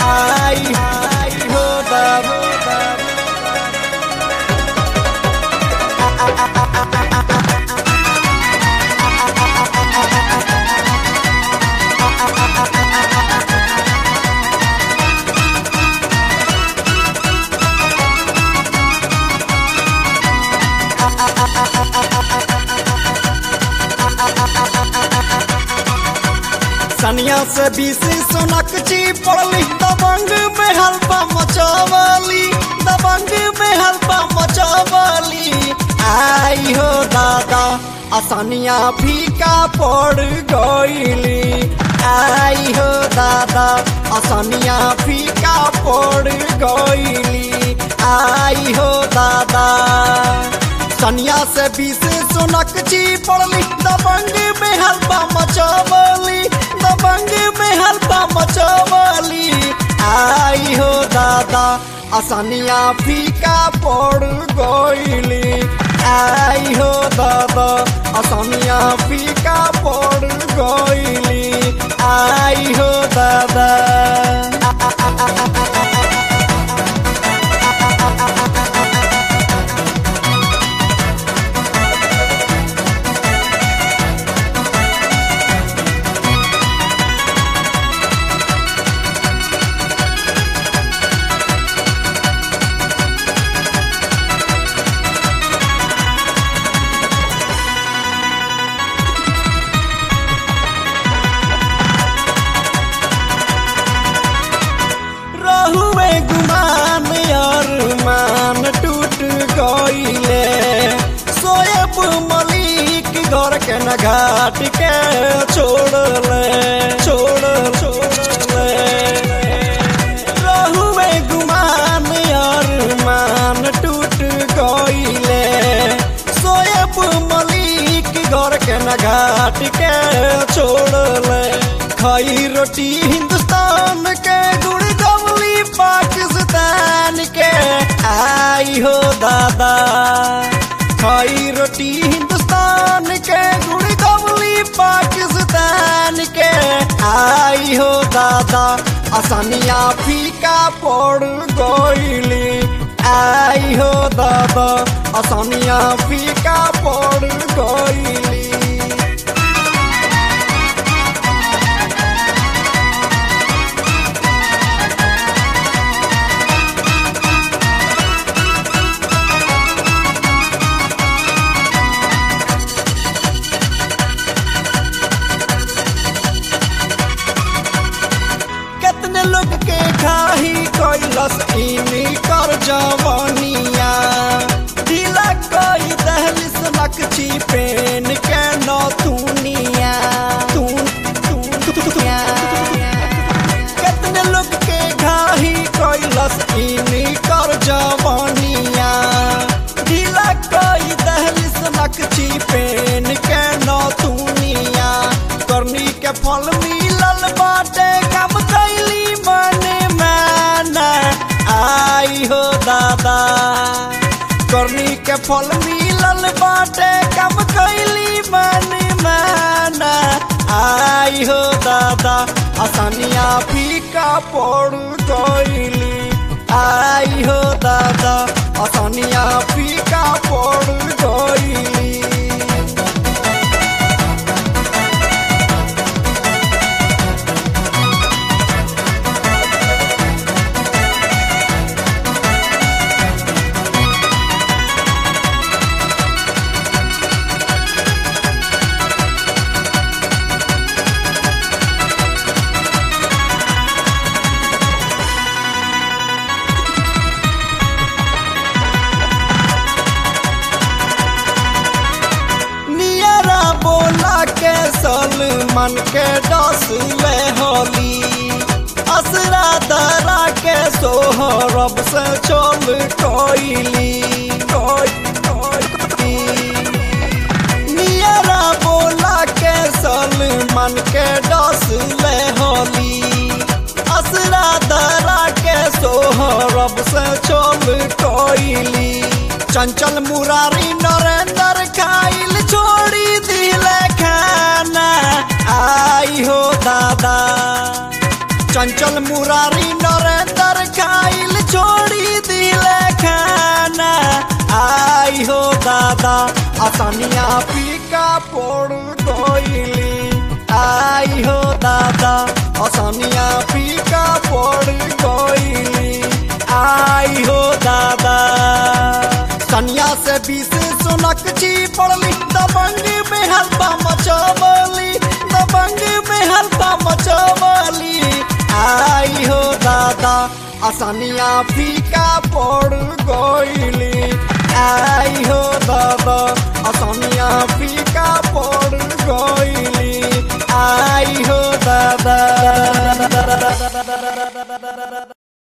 आई आई हो दादा सनिया से बीस सोनक ची पड़ली दबंग में हल्पा मचावली दबंग में हल्पा मचावली आई हो दादा असनिया फीका पड़ गईली आई हो दादा असनिया फीका पड़ गईली आई हो दादा सनिया से बीस सोनक ची पड़ली दबंग में हल्पा मचावली दबंग में हल्पा मचावली आई हो दादा असनिया फीका पड़ गईली आई हो दादा असनिया फीका पड़ गईली आई हो दादा रहुए गुमान और मान टूट गईले सोएब मलिक घर के न घाट के छोड़ले छोड़ छोड़ले रहुए गुमान और मान टूट गईले सोएब मलिक घर के न घाट के छोड़ले खाई रोटी हिंदुस्तान के गुड़ गवली पाकिस्तान के आई हो दादा खाई रोटी हिंदुस्तान के गुड़ गवली पाकिस्तान के आई हो दादा आसानिया फीका पड़ गईली आई हो दादा आसानिया फीका पड़ गईली कितने लोग के खाही कैलस इनी कर जवानिया ढीला कोई दहलिस नकची पेन के नौतुनिया तून तून तूनिया कितने लोग के घाही कैलस इनी कर जवानिया ढीला कोई दहलिस नकची पेन के नौतुनिया करनी के फल मिलल बाटे कम कैली मने माना आई हो दादा करनी के फल मिलल बाटे कम कैली मने माना आई हो दादा आसानिया फीका पड़ गईली आई हो दादा आसानिया फीका पड़ गईली नियरा बोला के सलमान के डस ले होली असरा दरा के सोहरब से चल कोइली नियरा बोला के सलमान के डस ले होली असरा दरा के सोहरब से चल कोइली चंचल मुरारी नरेंद्र खाइल छोड़ी दिले खाना आई हो दादा चंचल मुरारी नरेंद्र खाइल छोड़ी दिले खाना आई हो दादा आसानिया पीका पड़ गईली आई हो दादा आसानिया पीका पड़ गईली आई हो दादा कन्या से बीस सुनक छी पड़ली दबंग में हल्पा मचवली दबंग में हल्पा मचवली आई हो दादा आसानिया फीका पड़ गई